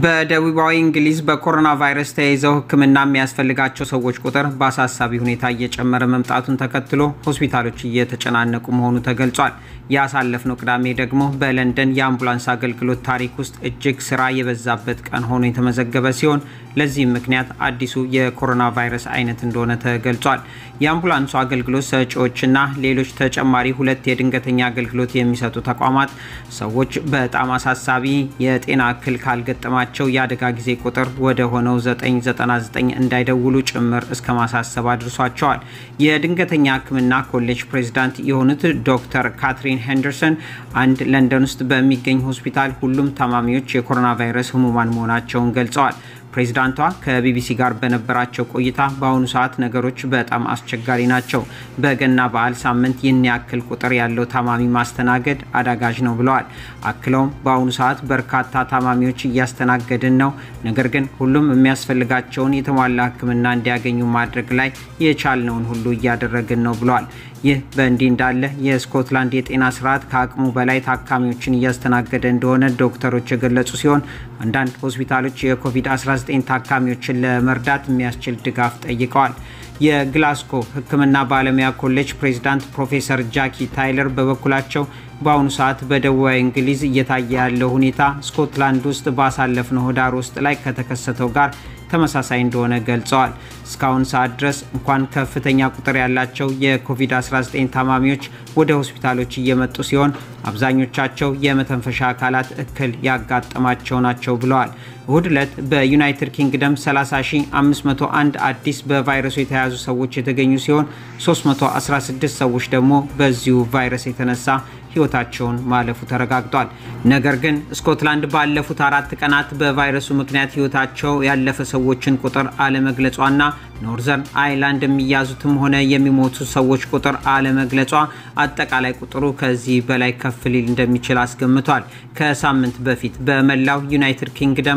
በደቡባዊ እንግሊዝ በኮሮና ቫይረስ ተይዘው ሕክምና የሚያስፈልጋቸው ሰዎች ቁጥር በአሳሳቢ ሁኔታ እየጨመረ መምጣቱን ተከትሎ ሆስፒታሎች እየተጨናነቁ መሆኑ ተገልጿል። ያሳለፍነው ቅዳሜ ደግሞ በለንደን የአምቡላንስ አገልግሎት ታሪክ ውስጥ እጅግ ስራ የበዛበት ቀን ሆኖ የተመዘገበ ሲሆን ለዚህም ምክንያት አዲሱ የኮሮና ቫይረስ አይነት እንደሆነ ተገልጿል። የአምቡላንሱ አገልግሎት ሰጪዎችና ሌሎች ተጨማሪ ሁለት የድንገተኛ አገልግሎት የሚሰጡ ተቋማት ሰዎች በጣም አሳሳቢ የጤና እክል ካልገጠማቸው የአደጋ ጊዜ ቁጥር ወደ ሆነው 999 እንዳይደውሉ ጭምር እስከ ማሳሰብ አድርሷቸዋል። የድንገተኛ ሕክምና ኮሌጅ ፕሬዚዳንት የሆኑት ዶክተር ካትሪን ሄንደርሰን አንድ ለንደን ውስጥ በሚገኝ ሆስፒታል ሁሉም ታማሚዎች የኮሮና ቫይረስ ህሙማን መሆናቸውን ገልጸዋል። ፕሬዚዳንቷ ከቢቢሲ ጋር በነበራቸው ቆይታ በአሁኑ ሰዓት ነገሮች በጣም አስቸጋሪ ናቸው። በገና በዓል ሳምንት ይህን ያክል ቁጥር ያለው ታማሚ ማስተናገድ አዳጋጅ ነው ብለዋል። አክለውም በአሁኑ ሰዓት በርካታ ታማሚዎች እያስተናገድን ነው፣ ነገር ግን ሁሉም የሚያስፈልጋቸውን የተሟላ ሕክምና እንዲያገኙ ማድረግ ላይ የቻልነውን ሁሉ እያደረግን ነው ብለዋል። ይህ በእንዲህ እንዳለ የስኮትላንድ የጤና ስርዓት ከአቅሙ በላይ ታካሚዎችን እያስተናገደ እንደሆነ ዶክተሮች የገለጹ ሲሆን አንዳንድ ሆስፒታሎች የኮቪድ-19 ታካሚዎችን ለመርዳት የሚያስችል ድጋፍ ጠይቀዋል። የግላስኮ ሕክምና ባለሙያ ኮሌጅ ፕሬዚዳንት ፕሮፌሰር ጃኪ ታይለር በበኩላቸው በአሁኑ ሰዓት በደቡባዊ እንግሊዝ እየታየ ያለው ሁኔታ ስኮትላንድ ውስጥ ባሳለፍነው ህዳር ውስጥ ላይ ከተከሰተው ጋር ተመሳሳይ እንደሆነ ገልጸዋል። እስካሁን ሰዓት ድረስ እንኳን ከፍተኛ ቁጥር ያላቸው የኮቪድ-19 ታማሚዎች ወደ ሆስፒታሎች እየመጡ ሲሆን አብዛኞቻቸው የመተንፈሻ አካላት እክል ያጋጠማቸው ናቸው ብለዋል። እሁድ ዕለት በዩናይትድ ኪንግደም 30501 አዲስ በቫይረሱ የተያዙ ሰዎች የተገኙ ሲሆን 316 ሰዎች ደግሞ በዚሁ ቫይረስ የተነሳ ህይወታቸውን ማለፉ ተረጋግጧል። ነገር ግን ስኮትላንድ ባለፉት አራት ቀናት በቫይረሱ ምክንያት ህይወታቸው ያለፈ ሰዎችን ቁጥር አለመግለጿና ኖርዘርን አይላንድ የሚያዙትም ሆነ የሚሞቱ ሰዎች ቁጥር አለመግለጿ አጠቃላይ ቁጥሩ ከዚህ በላይ ከፍ ሊል እንደሚችል አስገምቷል። ከሳምንት በፊት በመላው ዩናይትድ ኪንግደም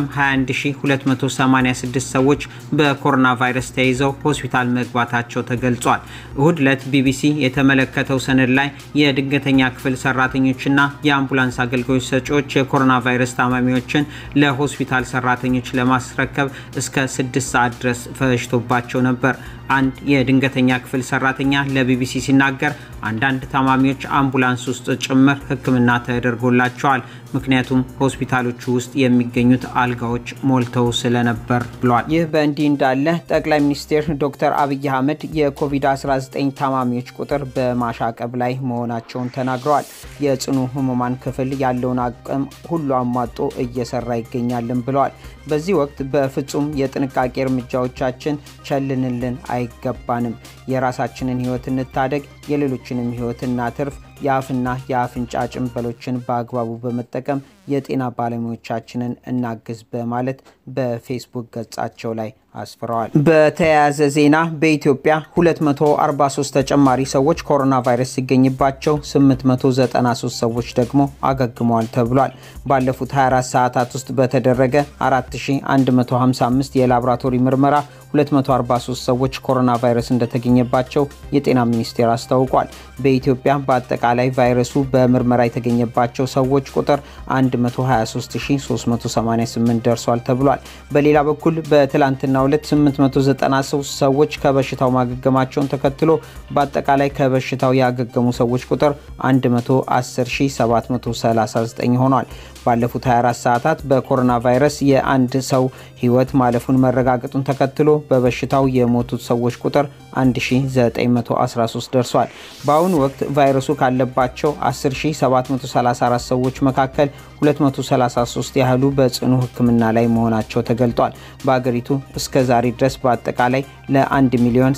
21286 ሰዎች በኮሮና ቫይረስ ተይዘው ሆስፒታል መግባታቸው ተገልጿል። እሁድ ዕለት ቢቢሲ የተመለከተው ሰነድ ላይ የድንገተኛ ክፍል ሰራተኞችና የአምቡላንስ አገልግሎት ሰጪዎች የኮሮና ቫይረስ ታማሚዎችን ለሆስፒታል ሰራተኞች ለማስረከብ እስከ ስድስት ሰዓት ድረስ ፈጅቶባቸው ነበር። አንድ የድንገተኛ ክፍል ሰራተኛ ለቢቢሲ ሲናገር አንዳንድ ታማሚዎች አምቡላንስ ውስጥ ጭምር ሕክምና ተደርጎላቸዋል፣ ምክንያቱም ሆስፒታሎቹ ውስጥ የሚገኙት አልጋዎች ሞልተው ስለነበር ብሏል። ይህ በእንዲህ እንዳለ ጠቅላይ ሚኒስትር ዶክተር አብይ አህመድ የኮቪድ-19 ታማሚዎች ቁጥር በማሻቀብ ላይ መሆናቸውን ተናግረዋል። የጽኑ ህሙማን ክፍል ያለውን አቅም ሁሉ አሟጦ እየሰራ ይገኛልን ብለዋል። በዚህ ወቅት በፍጹም የጥንቃቄ እርምጃዎቻችን ቸልንልን አይገባንም። የራሳችንን ህይወት እንታደግ፣ የሌሎችንም ህይወት እናትርፍ። የአፍና የአፍንጫ ጭንበሎችን በአግባቡ በመጠቀም የጤና ባለሙያዎቻችንን እናግዝ በማለት በፌስቡክ ገጻቸው ላይ አስፍረዋል። በተያያዘ ዜና በኢትዮጵያ 243 ተጨማሪ ሰዎች ኮሮና ቫይረስ ሲገኝባቸው 893 ሰዎች ደግሞ አገግመዋል ተብሏል። ባለፉት 24 ሰዓታት ውስጥ በተደረገ 4155 የላቦራቶሪ ምርመራ 243 ሰዎች ኮሮና ቫይረስ እንደተገኘባቸው የጤና ሚኒስቴር አስታውቋል። በኢትዮጵያ በአጠቃላይ ቫይረሱ በምርመራ የተገኘባቸው ሰዎች ቁጥር 123388 ደርሷል ተብሏል። በሌላ በኩል በትላንትናው ዕለት 893 ሰዎች ከበሽታው ማገገማቸውን ተከትሎ በአጠቃላይ ከበሽታው ያገገሙ ሰዎች ቁጥር 110739 ሆኗል። ባለፉት 24 ሰዓታት በኮሮና ቫይረስ የአንድ ሰው ሕይወት ማለፉን መረጋገጡን ተከትሎ በበሽታው የሞቱት ሰዎች ቁጥር 1913 ደርሷል። በአሁኑ ወቅት ቫይረሱ ካለባቸው 10734 ሰዎች መካከል 233 ያህሉ በጽኑ ሕክምና ላይ መሆናቸው ተገልጧል። በአገሪቱ እስከ ዛሬ ድረስ በአጠቃላይ ለ1 ሚሊዮን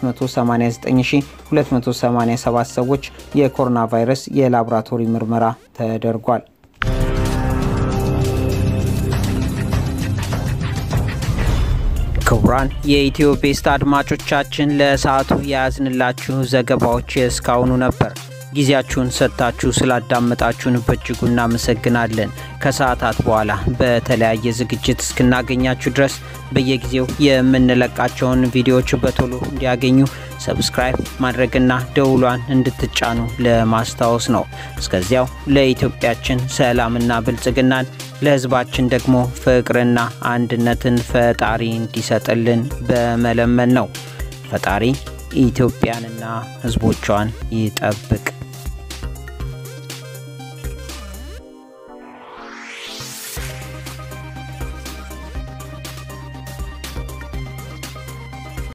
789287 ሰዎች የኮሮና ቫይረስ የላቦራቶሪ ምርመራ ተደርጓል። ክቡራን የኢትዮ ቤስት አድማጮቻችን ለሰዓቱ የያዝንላችሁ ዘገባዎች እስካሁኑ ነበር። ጊዜያችሁን ሰጥታችሁ ስላዳመጣችሁን በእጅጉ እናመሰግናለን። ከሰዓታት በኋላ በተለያየ ዝግጅት እስክናገኛችሁ ድረስ በየጊዜው የምንለቃቸውን ቪዲዮዎች በቶሎ እንዲያገኙ ሰብስክራይብ ማድረግና ደውሏን እንድትጫኑ ለማስታወስ ነው። እስከዚያው ለኢትዮጵያችን ሰላምና ብልጽግናን ለህዝባችን ደግሞ ፍቅርና አንድነትን ፈጣሪ እንዲሰጥልን በመለመን ነው። ፈጣሪ ኢትዮጵያንና ህዝቦቿን ይጠብቅ።